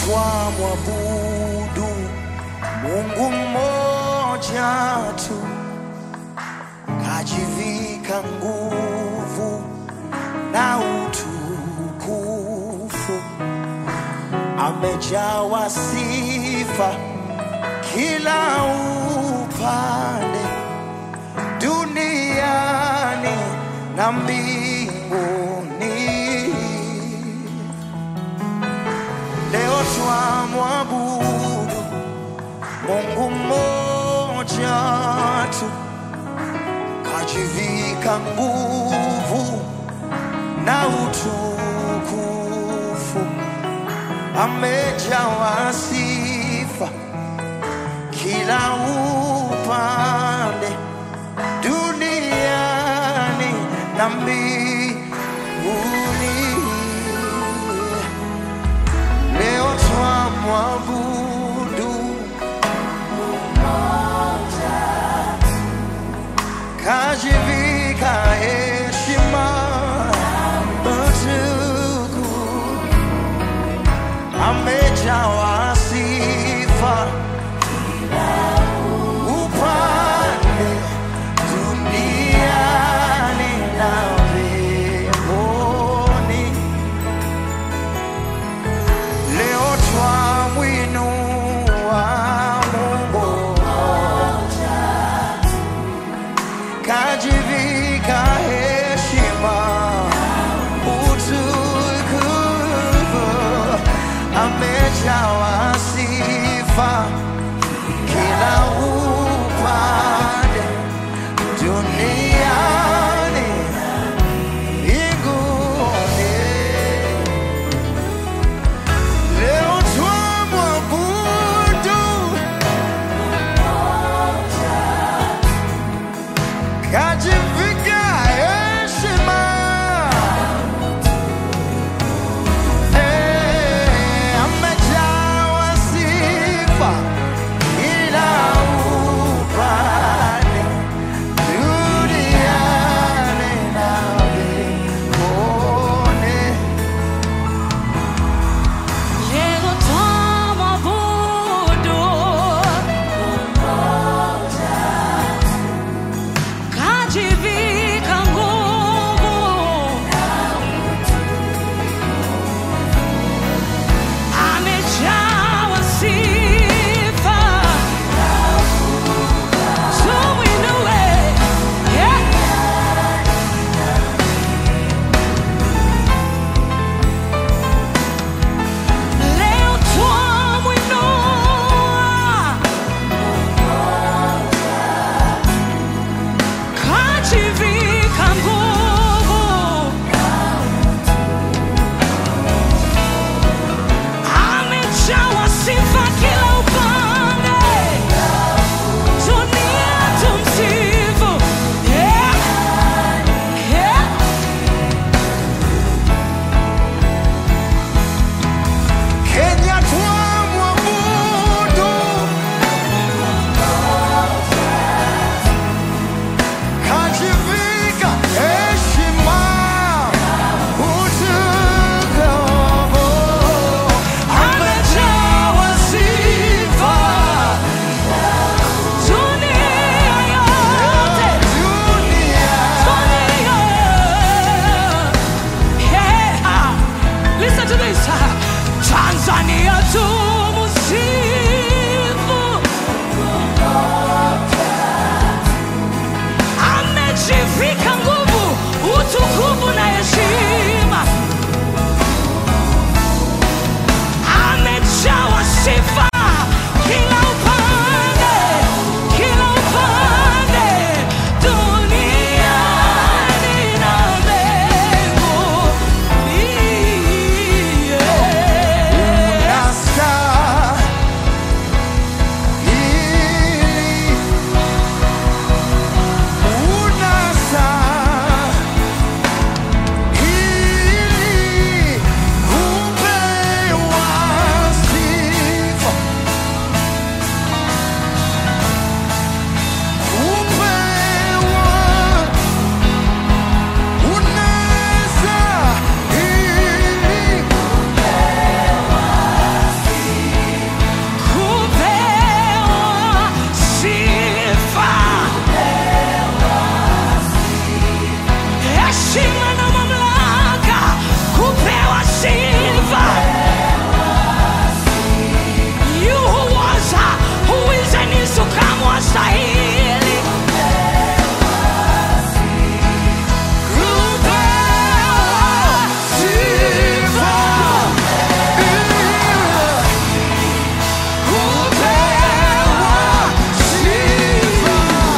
twamwabudu Mungu mmoja tu, kajivika nguvu na utukufu, amejawa sifa kila upande, duniani na mbinguni. Leo twamwabudu Mungu mmoja tu, kajivika nguvu na utukufu, amejawa sifa kila upande, duniani na mbinguni. Leo twamwabudu kajivika heshima utukufu, amejawa sifa upande duniani na mbinguni. heshima na mamlaka, kupewa sifa. You who was, who is and is to come wastahili. Kupewa sifa. Kupewa sifa.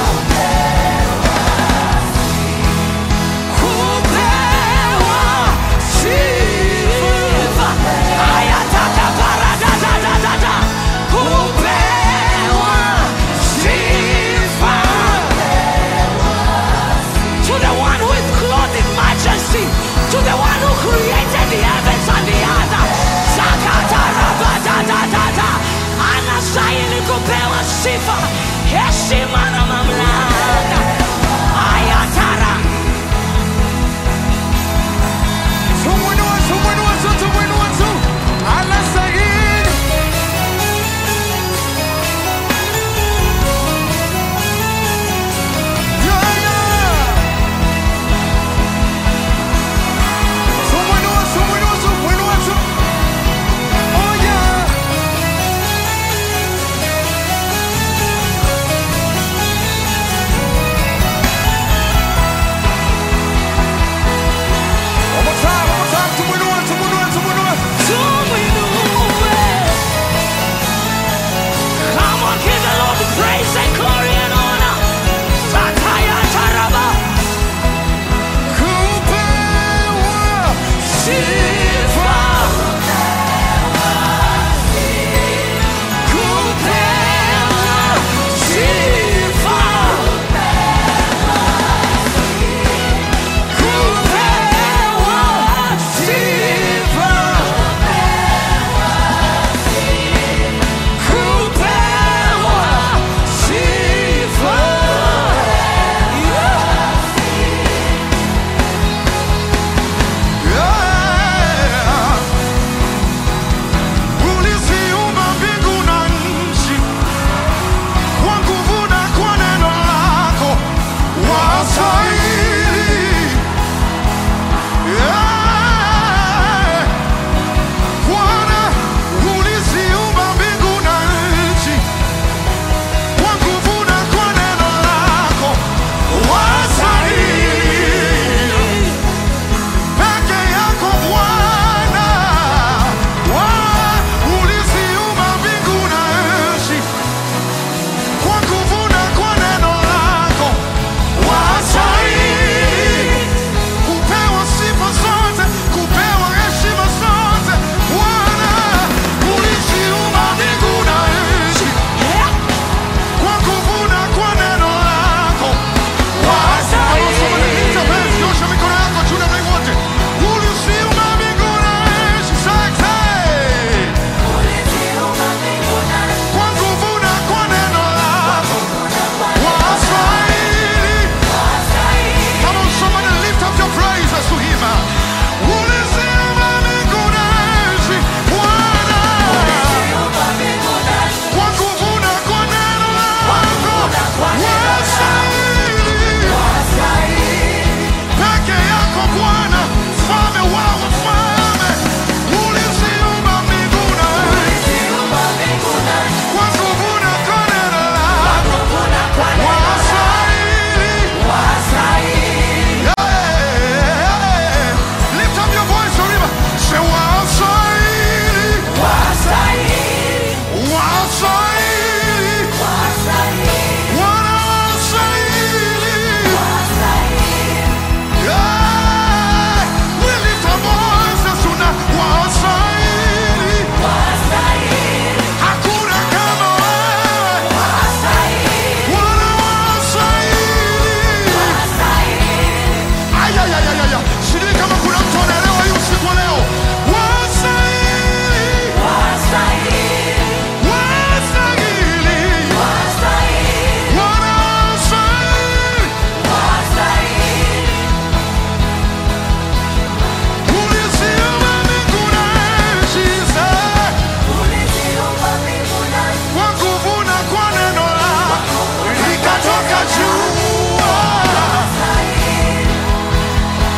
Kupewa sifa. Ayataka paradadadadada. Kupewa sifa. To the one who is clothed in majesty, to the one who created the heavens and the earth. Sakatarabadadadada. Anastahili kupewa sifa, heshima na mamlaka. Ayatara. Tumwinue, tumwinue tu, tumwinue tu. Anastahili. Yeah, yeah. Tumwinue, tumwinue tu, tumwinue tu. Oh, yeah. One more time, one more time. Tumwinue, tumwinue, tumwinue. Tumwinue. Come on, give the Lord the praise and glory and honor. Sakayataraba. Kupewa Sifa. Kupewa sifa. Kupewa sifa. Kupewa sifa. Yeah. Uliziumba mbingu na nchi kwa nguvu na kwa neno lako wastahili. Yeah. Bwana, uliziumba mbingu na nchi kwa nguvu na kwa neno lako wastahili. Peke yako Bwana, Bwana, uliziumba mbingu na nchi kwa nguvu na kwa neno lako wastahili kupewa sifa zote, kupewa heshima zote. Bwana, uliziumba mbingu na nchi kwa nguvu na kwa neno lako wastahili. Nyosha mikono yako juu namna hii wote. Uliziumba mbingu na nchi, sasa. Kwa nguvu na kwa neno lako wastahili. Come on, somebody lift up your praises to him. Uliziumba mbingu na nchi, Bwana. Kwa nguvu na kwa neno lako wastahili. Peke yako Bwana, mfalme wa wafalme, uliziumba mbingu na nchi. Kwa nguvu na kwa neno lako wastahili. Yeah. Lift up your voice, Oriba. Say, wastahili. Wastahili. Bwana wastahili. Yeah. We lift our voices tonight. Wastahili. Hakuna kama wewe. Bwana wastahili. Ay, ay, ay, ay, ay, ay. Sijui kama kuna mtu anaelewa hii usiku wa leo. Wastahili. Wastahili. Bwana wastahili. Uliziumba mbingu na nchi, sasa. Kwa nguvu na kwa neno lako likatoka jua.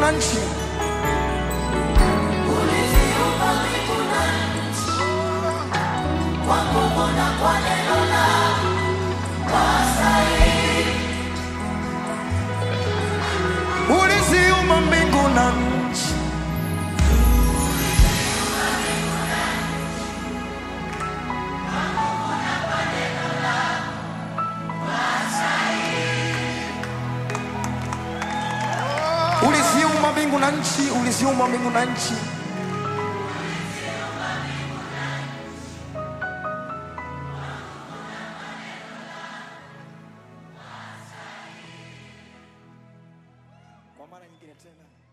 na nchi. Uliziumba mbingu na nchi. Uliziumba mbingu na nchi, uliziumba mbingu na nchi. Kwa mara nyingine tena.